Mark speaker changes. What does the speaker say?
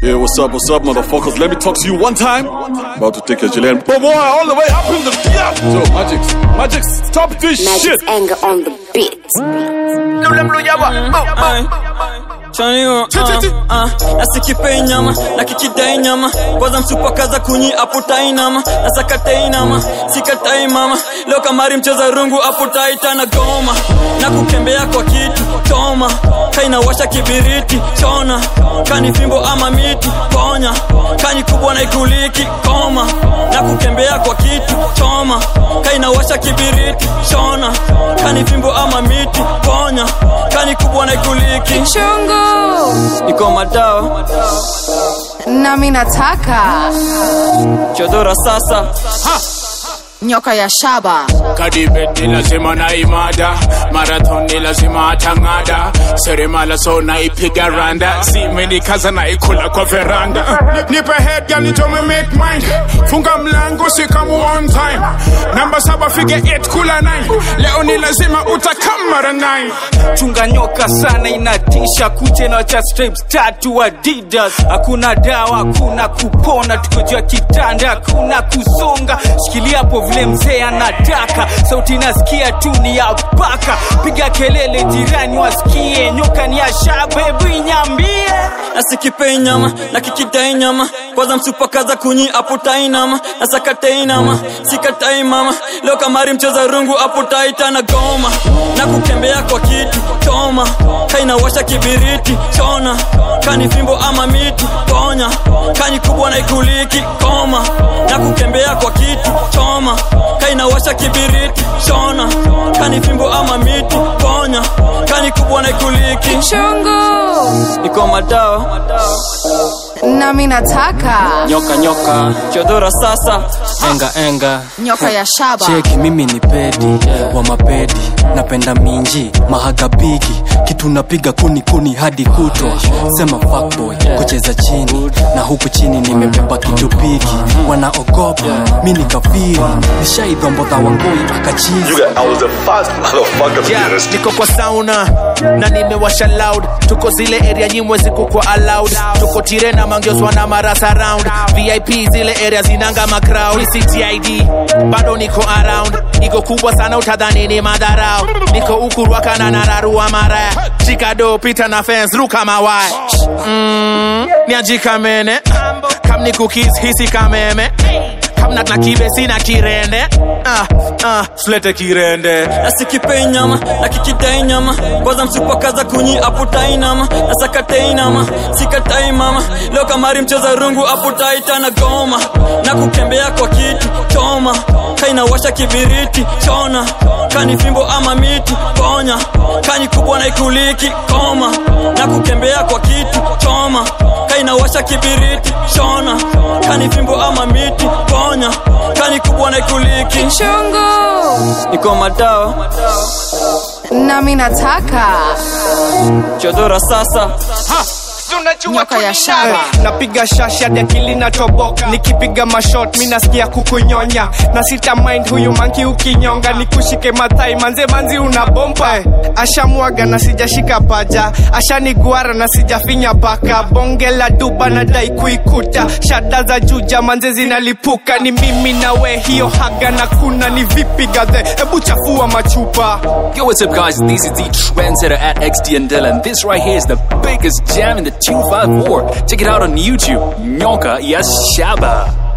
Speaker 1: Yeah, what's up, what's up, motherfuckers? Let me talk to you one time. About to take a Chilean boy all the way up in the yeah. So, Magix, Magix, stop this shit.
Speaker 2: Magic's anger on the beat.
Speaker 3: Chanio, uh, uh, nasikipei nyama na kikidai nyama kwanza msupakaza kunyi aputai nama nasakatai nama sikatai mama leo kamari mcheza rungu aputaita na goma na kukembea kwa kitu toma kainawasha kibiriti chona kani fimbo ama miti ponya kani kubwa na ikuliki koma na kukembea kwa kitu choma kainawasha kibiriti chona kani fimbo ama miti ponya kani kubwa na ikuliki
Speaker 4: chungu
Speaker 3: iko madawa
Speaker 4: nami nataka
Speaker 3: chodora sasa
Speaker 4: nyoka ya shaba
Speaker 5: kadibet ni lazima na imada marathon ni lazima atang'ada seremala so naipiga randa zimenikaza naikula kwa veranda nipe head girl nitome make mind funga mlango sikamu on time namba saba fige 8 kula 9 leo ni lazima utakam mara 9
Speaker 6: chunga nyoka sana inatisha kuche na cha stripes tatu adidas hakuna dawa hakuna kupona tuko juu ya kitanda hakuna kusonga shikilia hapo vile mzee anataka sauti nasikia tu ni ya paka piga kelele jirani wasikie nyoka ni ya shaba hebu inyambie
Speaker 3: nasikipei nyama na kikidai nyama kwanza msupakaza kunyi aputai nama nasakatai nama sikatai mama leo kamari mcheza rungu aputaita na goma na kukembea kwa kitu toma kainawasha kibiriti chona kani fimbo ama miti ponya kani kubwa na ikuliki koma na kukembea kwa kitu choma kainawasha kibiriti chona kani fimbo ama miti ponya kani kubwa na ikuliki
Speaker 4: chungu
Speaker 3: iko madawa
Speaker 4: nami nataka
Speaker 3: nyoka nyoka chodora sasa
Speaker 7: enga enga
Speaker 4: nyoka ya shaba
Speaker 7: cheki mimi ni pedi wa mapedi napenda minji mahagabigi kitu napiga kuni kuni hadi kutwa sema fuckboy kucheza chini na huku chini nimebeba kitu pigi wanaogopa mi ni kafiri nishaidhombodha wangoi akachizi
Speaker 1: I was the first motherfucker to
Speaker 8: Yeah,
Speaker 1: get a
Speaker 8: niko kwa sauna na nimewasha loud tuko zile area nyimwe ziko kwa allowed tuko tirena mangioswa na marasa round vip zile area zinanga macrowd ctid bado niko around iko kubwa sana utadhani ni madharau niko ukurwakana na rarua maraya chikado pita na fence ruka mawaya mm, niajikamene kam ni cookies hisi kameme kamna na kibe sina kirende ah, ah, slete kirende
Speaker 3: nasikipei nyama na kikidai nyama kwanza msupakaza kunyi aputai nama nasakatai nama sikatai mama leo kamari mcheza rungu aputaita na goma na kukembea kwa kitu choma kainawasha kibiriti chona kani fimbo ama miti ponya kani kubwa na ikuliki koma na kukembea kwa kitu choma kainawasha kibiriti chona kani fimbo ama miti ponya kani kubwa na ikuliki
Speaker 4: chungu
Speaker 3: iko madawa
Speaker 4: nami nataka
Speaker 3: chodora sasa
Speaker 4: nyoka ya shaba
Speaker 6: napiga shashi hadi akili natoboka nikipiga mashot mi nasikia kukunyonya na sita mind huyu manki ukinyonga nikushike mathai manze manzi una bomba eh. ashamwaga na sijashika paja ashaniguara na sijafinya paka bonge la duba nadai kuikuta shada za juja manze zinalipuka ni mimi na we hiyo haga na kuna ni vipi gadhe hebu chafua machupa
Speaker 9: Yo, what's up, guys? This is the trendsetter at XD and Dylan. This right here is the biggest jam in the 254. Check it out on YouTube. Nyoka Yashaba.